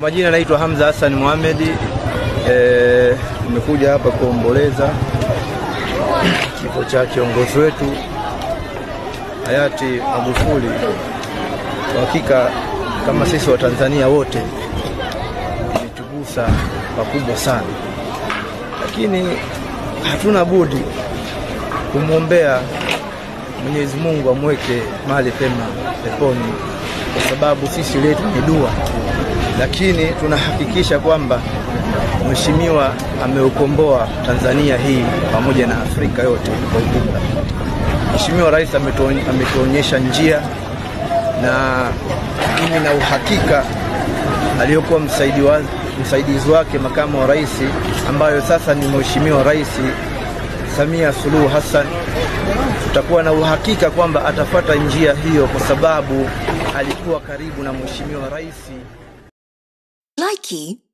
Majina naitwa Hamza Hassan Mohamed. Eh, nimekuja hapa kuomboleza kifo cha kiongozi wetu hayati Magufuli. Kwa hakika kama sisi wa Tanzania wote imetugusa pakubwa sana, lakini hatuna budi kumwombea Mwenyezi Mungu amweke mahali pema peponi, kwa sababu sisi letu ni dua, lakini tunahakikisha kwamba mheshimiwa ameukomboa Tanzania hii pamoja na Afrika yote kwa ujumla. Mheshimiwa Rais ametuony- ametuonyesha njia, na mimi na uhakika aliyokuwa msaidi wa, msaidizi wake makamu wa rais ambayo sasa ni Mheshimiwa Rais Samia Suluhu Hassan, tutakuwa na uhakika kwamba atafuata njia hiyo kwa sababu alikuwa karibu na Mheshimiwa Rais. Likey